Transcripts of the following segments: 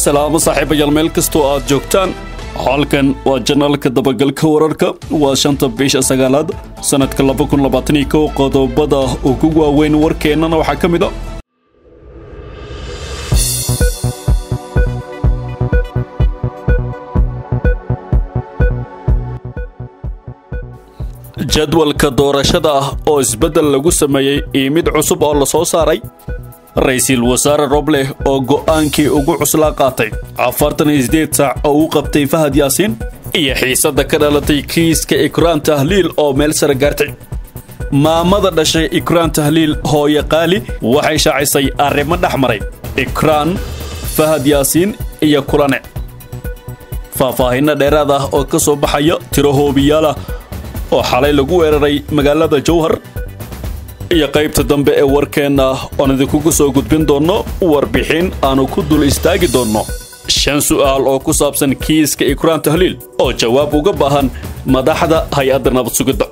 salaamo saaxiibayaal meel kastoo aad joogtaan halkan waa janaalka dabagalka wararka waa shanta bisha sagaalaad sannadka labakunlabaataniyo qodobada ugu waaweyn warkeennana waxaa ka mid a jadwalka doorashada ah oo isbeddel lagu sameeyey iyo mid cusub oo la soo saaray ra-iisul wasaare roble oo go'aankii ugu cuslaa qaatay afartan iyo sideed saac oo uu qabtay fahad yaasiin iyo xiisadda ka dhalatay kiiska ikraan tahliil oo meel sare gaartay maamada dhashay ikraan tahliil hooye qaali waxay shaacisay arrimo dhex maray ikraan fahad yaasiin iyo kulane faahfaahinno dheeraad ah oo ka soo baxaya tiro hoobiyaalah oo xalay lagu weeraray magaalada jowhar iyo qaybta dambe ee warkeenna oon idinkugu soo gudbin doonno warbixin aanu ku dul istaagi doonno shan su'aal oo ku saabsan kiiska ikraan tahliil oo jawaab uga baahan madaxda hay-adda nabad sugidda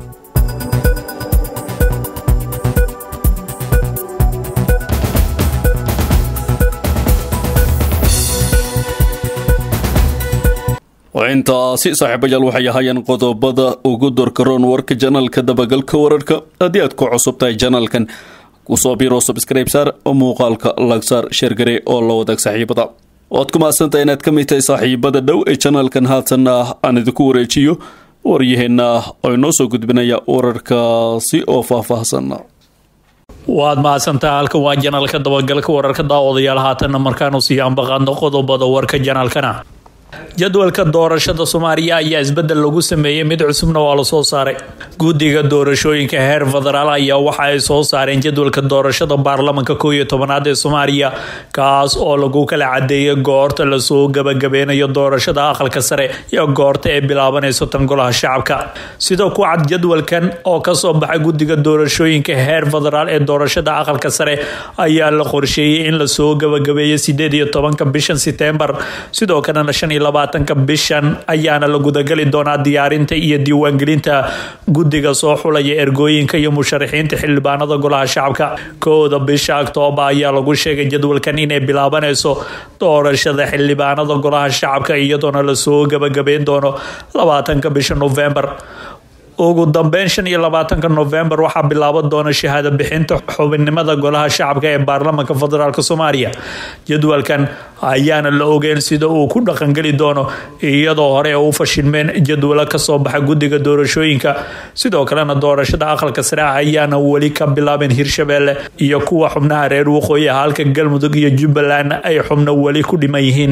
intaasi saaxiibayaal waxay ahaayeen qodobada ugu dorkaroon warka janaalka dabagalka wararka haddii aad ku cusub tahay janaalkan kusoo biro subscribe saar muuqaalka lagsaar sheergare oo la wadaag saaxiibada waad ku mahadsantahay inaad ka mid tahay saaxiibada dhow ee janaalkan haatanna aan idinku wareejiyo waryaheenna oo inoo soo gudbinaya wararkaasi oo faahfaahsan waad mahadsantaha halkan waa janaalka dabagalka wararka daawadayaal haatanna markaanu sii ambaqaadno qodobada warka janaalkana jadwalka doorashada soomaaliya ayaa isbedel lagu sameeyey mid cusubna waa lasoo saaray guddiga doorashooyinka heer federaal ayaa waxa ay soo saareen jadwalka doorashada baarlamanka koow iyo tobanaad ee soomaaliya kaas oo lagu kala cadeeyay goorta lasoo gabagabeynayo doorashada aqalka sare iyo goorta ay bilaabanayso tan golaha shacabka sidoo ku cad jadwalkan oo kasoo baxay guddiga doorashooyinka heer federaal ee doorashada aqalka sare ayaa la qorsheeyey in lasoo gabagabeeyo sideed iyo tobanka bishan setembar sidoo kalena shan iyo labaatanka bishan ayaana la gudagali doonaa diyaarinta iyo diiwaangelinta guddiga soo xulaya ergooyinka iyo musharaxiinta xildhibaanada golaha shacabka kowda bisha oktoobar ayaa lagu sheegay jadwalkan inay bilaabanayso doorashada xildhibaanada golaha shacabka iyadoona lasoo gabagabeyn doono labaatanka bisha novembar ugu dambeyn shan iyo labaatanka novembar waxaa bilaaban doona shahaado bixinta xubinnimada golaha shacabka ee baarlamanka federaalk soomaaliya jadwalkan ayaana la ogeyn sida uu ku dhaqangeli doono iyadoo hore u fashilmeen jadwalo kasoo baxa guddiga doorashooyinka sidoo kalena doorashada aqalka sare ayaana weli ka bilaabeen hirshabeelle iyo kuwa xubnaha reer waqooyi halka galmudug iyo jubbaland ay xubno weli ku dhiman yihiin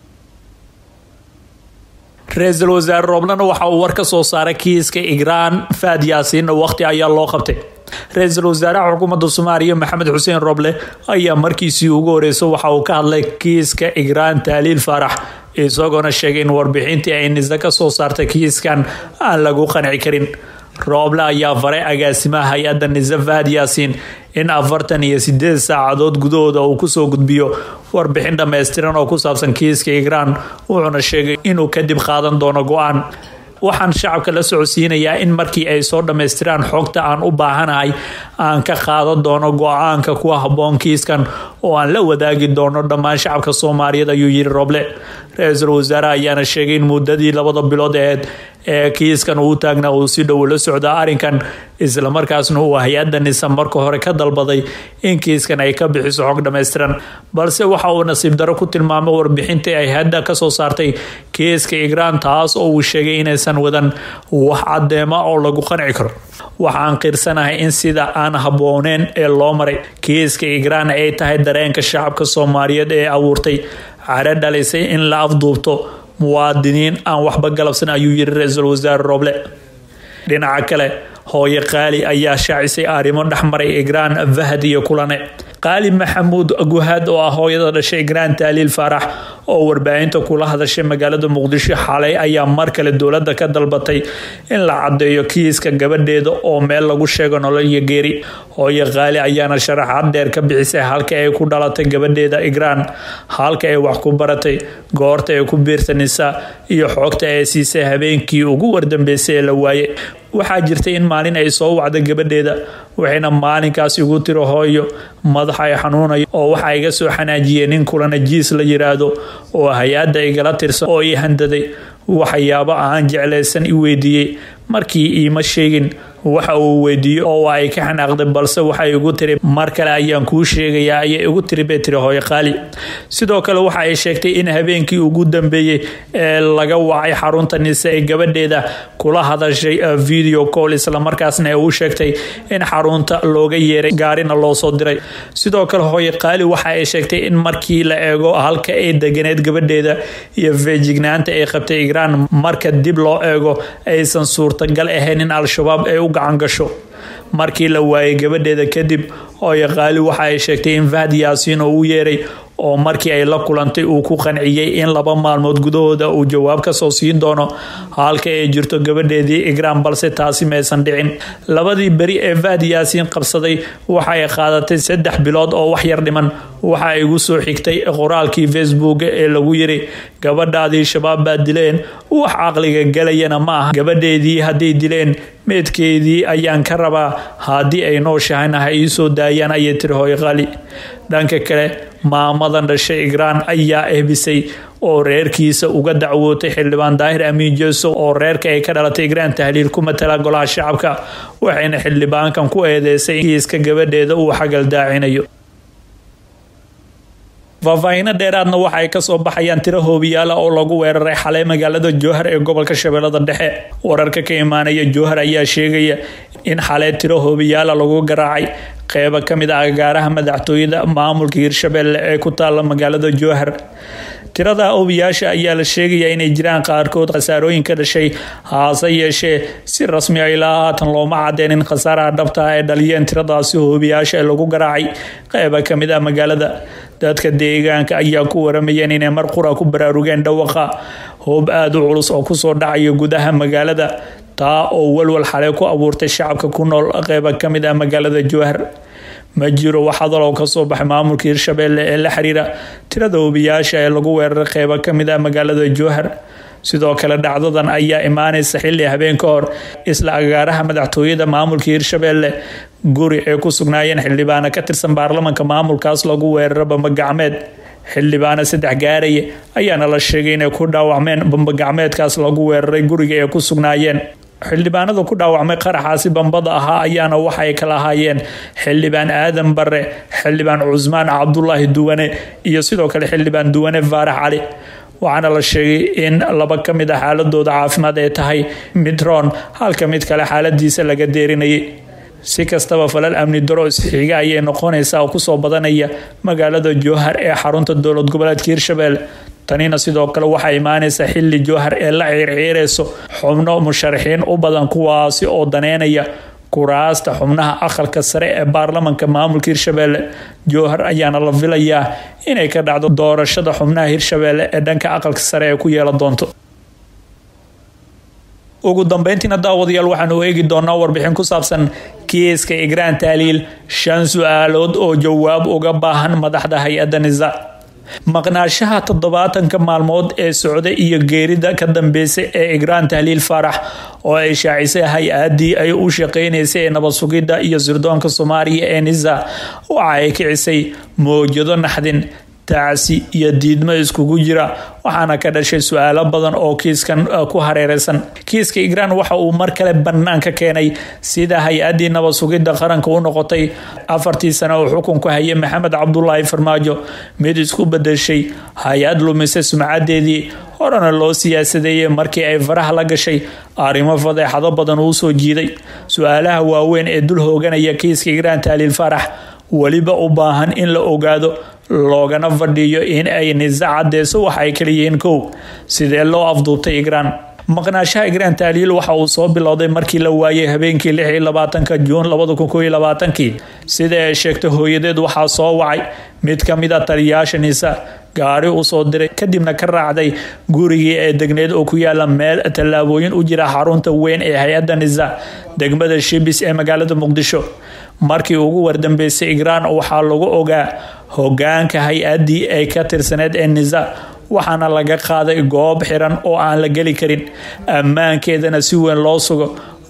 ra-iisul wasaare rooblana waxa uu war ka soo saaray kiiska igraan faad yaasiinna waqti ayaa loo qabtay ra-iisul wasaaraha xukuumadda soomaaliya maxamed xuseen roble ayaa markiisii ugu horeysa waxa uu ka hadlay kiiska igraan taaliil faarax isagoona sheegay in warbixintii ay nisa ka soo saartay kiiskan aan lagu qanci karin rooble ayaa faray agaasimaha hay-adda nisa fahad yaasiin in afartan iyo sideed saacadood gudahooda uu kusoo gudbiyo warbixin dhammaystiran oo ku saabsan kiiska igraan wuxuuna sheegay inuu kadib qaadan doono go-aan waxaan shacabka la socodsiinayaa in markii ay soo dhammaystiraan xogta aan u baahanahay aan ka qaadan doono go-aanka ku habboon kiiskan oo aan la wadaagi doono dhammaan shacabka soomaaliyeed ayuu yiri roble ra-iisul wasaare ayaana sheegay in muddadii labada bilood aheed ee kiiskan uu taagnaa uu si dhow la socdaa arrinkan islamarkaasna uu hay-adda nisa marka hore ka dalbaday in kiiskan ay ka bixiso xog dhammaystiran balse waxa uu nasiib daro ku tilmaamay warbixintii ay hadda kasoo saartay kiiska igraan taas oo uu sheegay inaysan wadan wax cadeema oo lagu qanci karo waxaan qirsanahay in sida aan habbooneen ee loo maray kiiska igraan ay tahay dareenka shacabka soomaaliyeed ee abuurtay care dhalisay in la afduubto muwaadiniin aan waxba galabsan ayuu yiri ra-iisul wasaare roble dhinaca kale hooye qaali ayaa shaacisay arrimo dhexmaray igraan fahad iyo kulane qaali maxamuud guhaad oo ah hooyada dhashay igraan taaliil faarax oo warbaahinta kula hadashay magaalada muqdisho xalay ayaa mar kale dowladda ka dalbatay in la cadeeyo kiiska gabadheeda oo meel lagu sheego nolol iyo geeri hooye qaali ayaana sharaxaad dheer ka bixisay halka ay ku dhalatay gabadheeda igraan halka ay wax ku baratay goorta ay ku biirsanaysa iyo xogta ay siisay habeenkii ugu wardambeysay ee la waaye waxaa jirtay in maalin ay soo wacda gabadheeda waxayna maalinkaas igu tiri hooyo madaxa ay xanuunayo oo waxaa iga soo xanaajiyey nin kulanajiis la yiraahdo oo hay-adda igala tirsan oo ii handaday waxyaabo aan jeclaysan i weydiiyey markii iima sheegin waxa uu weydiiyey oo ay ka xanaaqday balse waxay igu tiri mar kale ayaan kuu sheegayaa ayay igu tiri bay tiri hooyo qaali sidoo kale waxa ay sheegtay in habeenkii ugu dambeeyey ee laga wacay xarunta nise ee gabadheeda kula hadashay video call islamarkaasna ay u sheegtay in xarunta looga yeeray gaarina loo soo diray sidoo kale hooyo qaali waxa ay sheegtay in markii la eego halka ay deganeed gabadheeda iyo feejignaanta ay qabtay igraan marka dib loo eego aysan suurtagal ahayn in al-shabaab ay u gacan gasho markii la waayay gabadheeda kadib hooyo qaali waxa ay sheegtay in fahd yaasiin oo u yeeray oo markii ay la kulantay uu ku qanciyey in laba maalmood gudahooda uu jawaab kasoo siin doono halka ay jirto gabadheedii igraan balse taasi maysan dhicin labadii beri ee fahd yaasiin qabsaday waxa ay qaadatay saddex bilood oo wax yar dhiman waxa igu soo xigtay qoraalkii facebook ee lagu yiri gabadhaadii shabaab baa dileen wax caqliga galayana ma aha gabadheedii hadday dileen meedkeedii ayaan ka rabaa haddii ay nooshahayna ha iisoo daayaan ayay tiri hooyo qali dhanka kale maamadan dhashay igraan ayaa ehbisay oo reerkiisa uga dacwootay xildhibaan daahir amiin jeeso oo reerka ay ka dhalatay igraan tahliil ku matala golaha shacabka waxayna xildhibaankan ku eedeysay kiiska gabadheeda uu xagal daacinayo faahfaahino dheeraadna waxa ay kasoo baxayaan tiro hoobiyaala oo lagu weeraray xalay magaalada jowhar ee gobolka shabeellada dhexe wararka ka imaanaya jowhar ayaa sheegaya in xalay tiro hoobiyaala lagu garaacay qeyba ka mid ah agaaraha madaxtooyada maamulka hirshabeelle ee ku taala magaalada jowhar tirada obiyaasha ayaa la sheegayaa inay jiraan qaarkood khasaarooyin ka dhashay haase yeeshee si rasmi a ilaa haatan looma cadeen in khasaaraha dhabta ah ay dhaliyeen tiradaasi hoobiyaasha ee lagu garaacay qeyba ka mid ah magaalada dadka deegaanka ayaa ku waramayeen inay mar qura ku baraarugeen dhawaqa hoob aada u culus oo kusoo dhacaya gudaha magaalada taa oo walwal xalay ku abuurtay shacabka ku nool qeyba ka mid ah magaalada jowhar ma jiro wax hadaloo kasoo baxay maamulka hirshabeelle ee la xiriira tirada hubiyaasha ee lagu weeraray qeybo ka mid ah magaalada jowhar sidoo kale dhacdadan ayaa imaanaysa xilli habeen ka hor isla agaaraha madaxtooyada maamulka hirshabeelle guri ay ku sugnaayeen xildhibaano ka tirsan baarlamanka maamulkaas lagu weeraro bambagacmeed xildhibaano saddex gaaraya ayaana la sheegay inay ku dhaawacmeen bambagacmeedkaas lagu weeraray guriga ay ku sugnaayeen xildhibaanada ku dhaawacmay qaraxaasi bambada ahaa ayaana waxay kala ahaayeen xildhibaan aadan bare xildhibaan cusmaan cabdulaahi duwane iyo sidoo kale xildhibaan duwane faarax cali waxaana la sheegay in laba ka mid ah xaaladooda caafimaad ay tahay midron halka mid kale xaaladiisa laga deerinayay si kastaba falal amni daro isxiga ayay noqonaysaa oo kusoo badanaya magaalada jowhar ee xarunta dowlad goboleedka hirshabelle tanina sidoo kale waxaa imaanaysa xili jowhar ee la ciirciirayso xubno musharaxiin u badan kuwaasi oo daneynaya kuraasta xubnaha aqalka sare ee baarlamanka maamulka hirshabelle jowhar ayaana la filayaa inay ka dhacdo doorashada xubnaha hirshabelle ee dhanka aqalka sare ee ku yeelan doonto ugu dambeyntiina daawadayaal waxaanu eegi doonaa warbixin ku saabsan kiiska igraan taaliil shan su-aalood oo jawaab uga baahan madaxda hay-adda nisa maqnaashaha toddobaatanka maalmood ee socda iyo geerida ka dambeysay ee igraan tahliil faarax oo ay shaacisay hay-adii ay u shaqeynaysay ee nabad sugidda iyo sirdoonka soomaaliya ee nisa waxa ay kicisay mowjado naxdin tacsi iyo diidmo iskugu jira waxaana ka dhashay su-aalo badan oo kiiskan ku hareereysan kiiska igraan waxa uu mar kale banaanka keenay sida hay-adii nabad sugidda qaranka u noqotay afartii sane oo xukunku hayay maxamed cabdulaahi farmaajo mid isku bedeshay hay-ad lumisay sumcadeedii horena loo siyaasadeeyey markii ay faraha la gashay arrimo fadeexado badan uu soo jiiday su-aalaha waaweyn ee dul hooganaya kiiska igraan taaliil farax weliba u baahan in la ogaado loogana fadhiyo in ay nisa cadeyso waxa ay kaliyihiin kow sidee loo afduubtay igraan maqnaashaha igraan taaliil waxa uu soo bilowday markii la waayay habeenkii lix iyo labaatanka juun labada kun koo iyo labaatankii sida ay sheegtay hooyadeed waxaa soo wacay mid ka mid a taliyaasha nisa gaari u soo diray kadibna ka raacday gurigii ee degneed oo ku yaala meel tallaabooyin u jira xarunta weyn ee hay-adda nisa degmada shibis ee magaalada muqdisho markii ugu wardambeysay igraan waxaa lagu ogaa hogaanka hay-adii ay ka tirsaneyd ee nisa waxaana laga qaaday goob xiran oo aan la geli karin ammaankeedana si weyn loo sugo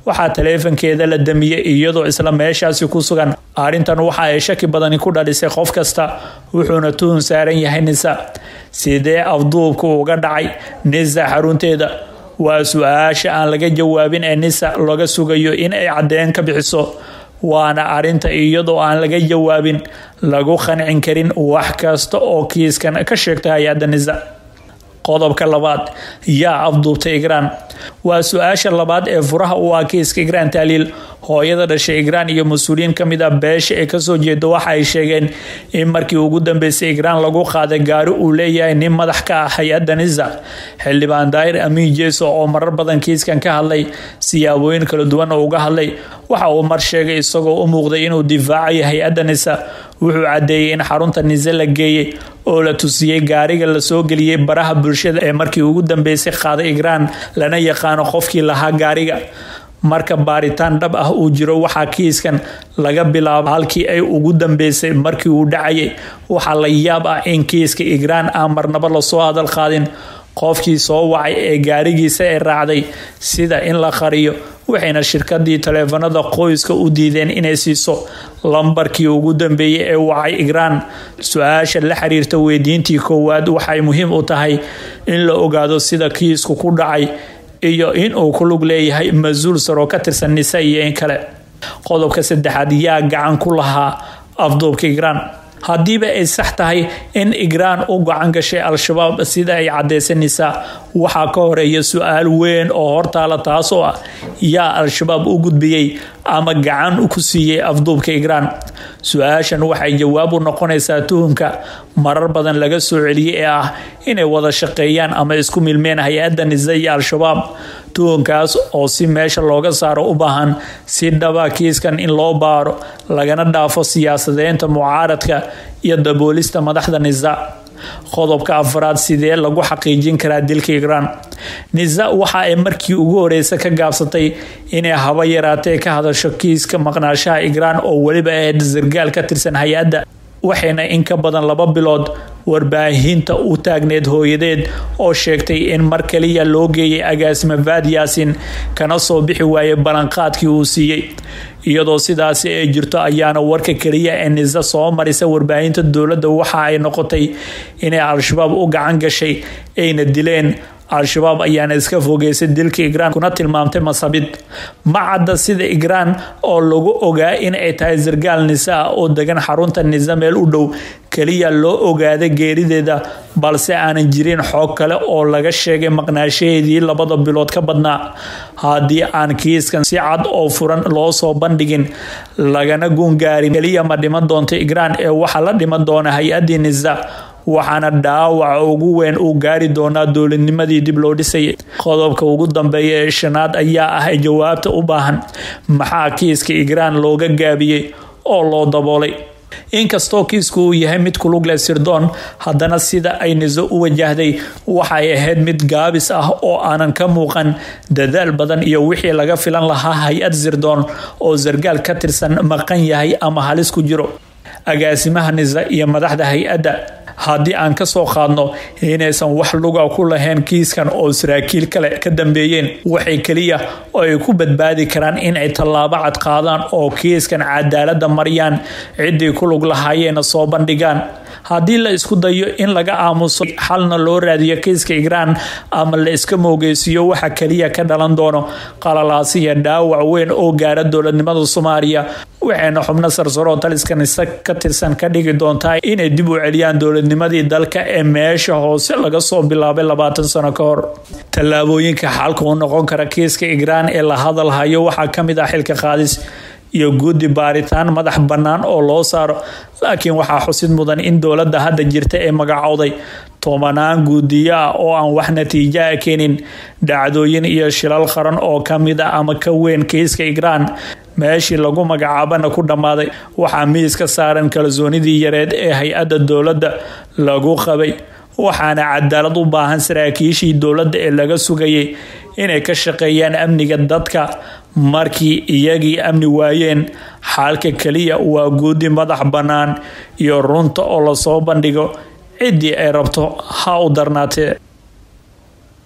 waxaa taleefankeeda la damiyey iyadoo isla meeshaasi ku sugan arrintan waxa ay shaki badani ku dhalisay qof kasta wuxuuna tuhun saaran yahay nisa sidee afduubku uga dhacay nisa xarunteeda waa su-aasha aan laga jawaabin ee nisa laga sugayo in ay caddeyn ka bixiso waana arrinta iyadoo aan laga jawaabin lagu qancin karin wax kasta oo kiiskan ka sheegta hay-adda nisa qodobka labaad yaa afduubtay igraan waa su-aasha labaad ee furaha u ah kiiska igraan taaliil hooyada dhashay igraan iyo mas-uuliyiin ka mid ah beesha ee kasoo jeeda waxa ay sheegeen in markii ugu dambeysay igraan lagu qaaday gaari uu leeyahay nin madax ka ah hay-adda nisa xildhibaan daahir amiin jeeso oo marar badan kiiskan ka hadlay siyaabooyin kala duwan oo uga hadlay waxa uu mar sheegay isagoo u muuqday inuu difaacayo hay-adda nisa wuxuu caddeeyey in xarunta nise la geeyey oo la tusiyey gaariga lasoo geliyey baraha bulshada ee markii ugu dambeysay qaaday igraan lana yaqaano qofkii lahaa gaariga marka baaritaan dhab ah uu jiro waxaa kiiskan laga bilaabo halkii ay ugu dambeysay markii uu dhacayay waxaa la yaab ah in kiiska igraan aan marnaba lasoo hadal qaadin qofkii soo wacay ee gaarigiisa ay raacday sida in la qariyo waxayna shirkadii taleefanada qoyska u diideen inay siiso lambarkii ugu dambeeyay ee wacay igraan su-aasha la xiriirta weydiintii koowaad waxay muhiim u tahay in la ogaado sida kiisku ku dhacay iyo in uu ku lug leeyahay mas-uul saroo ka tirsan nisa iyo in kale qodobka saddexaad yaa gacan ku lahaa afduubka igraan haddiiba ay sax tahay in igraan u gacan gashay al-shabaab sida ay cadeysa nisaa waxaa ka horeeya su-aal weyn oo hortaala taasoo ah yaa al-shabaab u gudbiyey ama gacan ku siiyey afduubka igraan su-aashan waxay jawaab u noqonaysaa tuhumka marar badan laga soo celiyey ee ah inay wada shaqeeyaan ama isku milmeen hay-adda nisa iyo al-shabaab tuhunkaas oo si meesha looga saaro u baahan si dhaba kiiskan in loo baaro lagana dhaafo siyaasadeynta mucaaradka iyo daboolista madaxda nisa qodobka afraad sidee lagu xaqiijin karaa dilka igraan nisa waxa ay markii ugu horeysa ka gaabsatay inay haba yaraatee ka hadasho kiiska maqnaashaha igraan oo weliba ahayd sargaal ka tirsan hay-adda waxayna in ka badan laba bilood warbaahinta u taagneed hooyadeed oo sheegtay in mar kaliya loo geeyay agaasima vaad yaasin kana soo bixi waayay ballanqaadkii uu siiyey iyadoo sidaasi ay jirto ayaana warka keliya ee nisa soo marisa warbaahinta dowladda waxa ay noqotay inay al-shabaab u gacan gashay ayna dileen al-shabaab ayaana iska fogeysay dilka igraan kuna tilmaamtay masabid ma cadda sida igraan oo lagu ogaa in ay tahay sargaal nisa ah oo degan xarunta nisa meel u dhow keliya loo ogaada geerideeda balse aanan jirin xoog kale oo laga sheegay maqnaashaheedii labada bilood ka badnaa haddii aan kiiskan si cad oo furan loo soo bandhigin lagana guungaarin keliya ma dhiman doonto igraan ee waxaa la dhiman doona hay-addii nisa waxaana dhaawaca ugu weyn uu gaari doonaa dowladnimadii dib loo dhisayay qodobka ugu dambeeya ee shanaad ayaa ah jawaabta u baahan maxaa kiiska igraan looga gaabiyey oo loo daboolay inkastoo kiisku uu yahay mid kulug leh sirdoon haddana sida ay niso u wajahday waxay ahayd mid gaabis ah oo aanan ka muuqan dadaal badan iyo wixii laga filan lahaa hay-ad sirdoon oo sargaal ka tirsan maqan yahay ama halis ku jiro agaasimaha nisa iyo madaxda hay-adda haddii aan ka soo qaadno inaysan wax luga ku lahayn kiiskan oo saraakiil kale ka dambeeyeen waxay keliya oo ay ku badbaadi karaan inay tallaabo cad qaadaan oo kiiskan cadaalada mariyaan ciddii ku lug lahaayeena soo bandhigaan haddii la isku dayo in laga aamuso xalna loo raadiyo kiiska igraan ama la iska moogeysiiyo waxa keliya ka dhalan doono qalalaasiya dhaawac weyn oo gaara dowladnimada soomaaliya waxayna xubno sarsaroo taliska nise ka tirsan ka dhigi doontaa inay dib u celiyaan dowladnimadii dalka ee meesha hoose laga soo bilaabay labaatan sano ka hor tallaabooyinka xalka u noqon kara kiiska igraan ee la hadalhayo waxaa ka mid ah xilka qaadis iyo guddi baaritaan madax bannaan oo loo saaro laakiin waxaa xusid mudan in dowladda hadda jirta ee magacowday tobanaan guudiyo ah oo aan wax natiijo a keenin dhacdooyin iyo shilal qaran oo ka mid ah ama ka weyn kiiska igraan meeshii lagu magacaabana ku dhammaaday waxaa miiska saaran kalsoonidii yareed ee hay-adda dowladda lagu qabay waxaana cadaalad u baahan saraakiishii dowladda ee laga sugayay inay ka shaqeeyaan amniga dadka markii iyagii amni waayeen xaalka keliya waa guudi madax bannaan iyo runta oo lasoo bandhigo ciddii ay rabto ha u darnaatee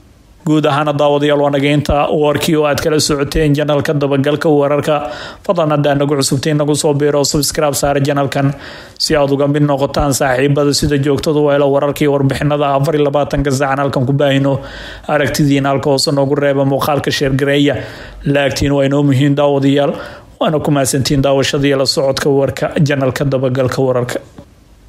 guud ahaana daawadayaal waa nageynta warkii oo aad kala socoteen janalka dabagalka wararka fadlan haddaa nagu cusubtiin nagu soo biiro subscribe saare janalkan si aad uga mid noqotaan saaxiibada sida joogtada weelo wararkii warbixinada afar iyo labaatanka saacan halkan ku baahino aragtidiina halka hoose noogu reeba muuqaalka sheergareeya laagtiin waa inoo muhiim daawadayaal waana ku mahadsantiin daawashada iyo la socodka warka janalka dabagalka wararka